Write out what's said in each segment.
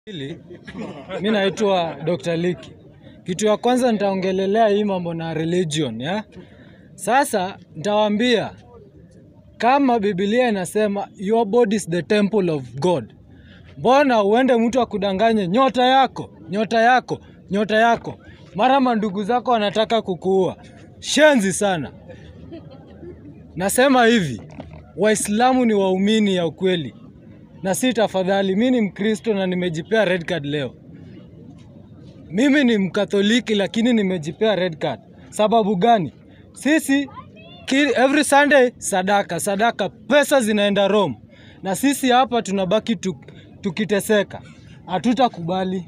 Hili mi naitwa Dr. Liki. Kitu ya kwanza nitaongelelea hii mambo na religion ya. Sasa nitawaambia kama Biblia inasema your body is the temple of God. Mbona uende mtu akudanganye nyota yako, nyota yako, nyota yako, mara mandugu zako wanataka kukuua. Shenzi sana. Nasema hivi, Waislamu ni waumini ya ukweli na si tafadhali. Mi ni Mkristo na nimejipea red card leo. Mimi ni Mkatholiki lakini nimejipea red card. Sababu gani? Sisi ki, every Sunday sadaka, sadaka, pesa zinaenda Rome, na sisi hapa tunabaki tu, tukiteseka. Hatutakubali.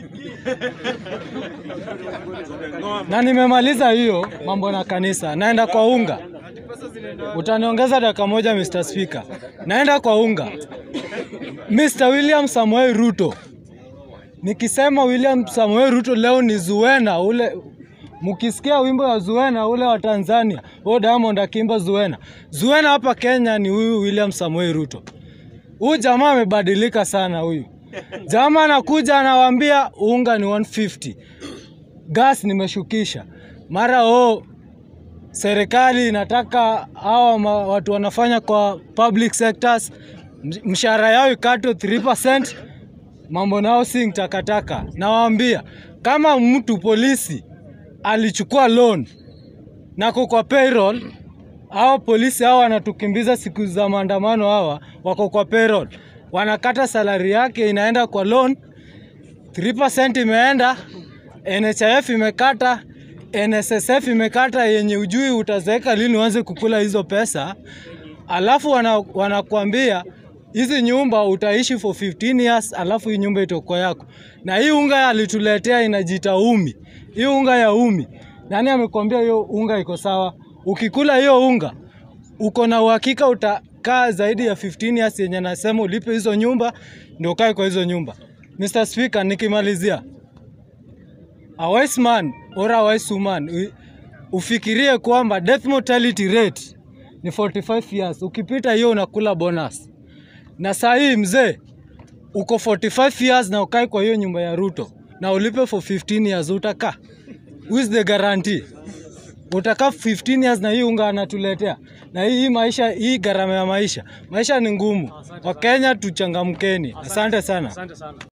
na nimemaliza hiyo mambo na kanisa, naenda kwa unga. Utaniongeza dakika moja Mr. Speaker. Naenda kwa unga. Mr. William Samoei Ruto. Nikisema William Samoei Ruto leo ni Zuena ule mkisikia wimbo wa Zuena ule wa Tanzania, huyo Diamond akimba Zuena. Zuena hapa Kenya ni huyu William Samoei Ruto. Huyu jamaa amebadilika sana huyu. Jamaa anakuja anawaambia unga ni 150. Gas nimeshukisha. Mara oh, serikali inataka hawa ma- watu wanafanya kwa public sectors msh- mshahara yao ikatwe 3%. Mambo nao si takataka. Nawaambia kama mtu polisi alichukua loan nako kwa payroll, hao polisi hao wanatukimbiza siku za maandamano, hawa wako kwa payroll, wanakata salari yake inaenda kwa loan 3% imeenda, NHIF imekata, NSSF imekata, yenye ujui utazeeka lini uanze kukula hizo pesa, alafu wana, wanakuambia hizi nyumba utaishi for 15 years, alafu hii nyumba itakuwa yako. Na hii unga alituletea inajiita umi, hii unga ya umi, nani amekwambia hiyo unga iko sawa? Ukikula hiyo unga uko na uhakika utakaa zaidi ya 15 years yenye nasema ulipe hizo nyumba ndio ukae kwa hizo nyumba. Mr. Speaker, nikimalizia, a wise man or a wise woman u- ufikirie kwamba death mortality rate ni 45 years. Ukipita hiyo unakula bonus. Na saa hii mzee uko 45 years na ukae kwa hiyo nyumba ya Ruto na ulipe for 15 years, utakaa? Who is the guarantee? utakaa 15 years na hii unga anatuletea na hii, hii maisha hii gharama ya maisha maisha ni ngumu wakenya tuchangamkeni asante sana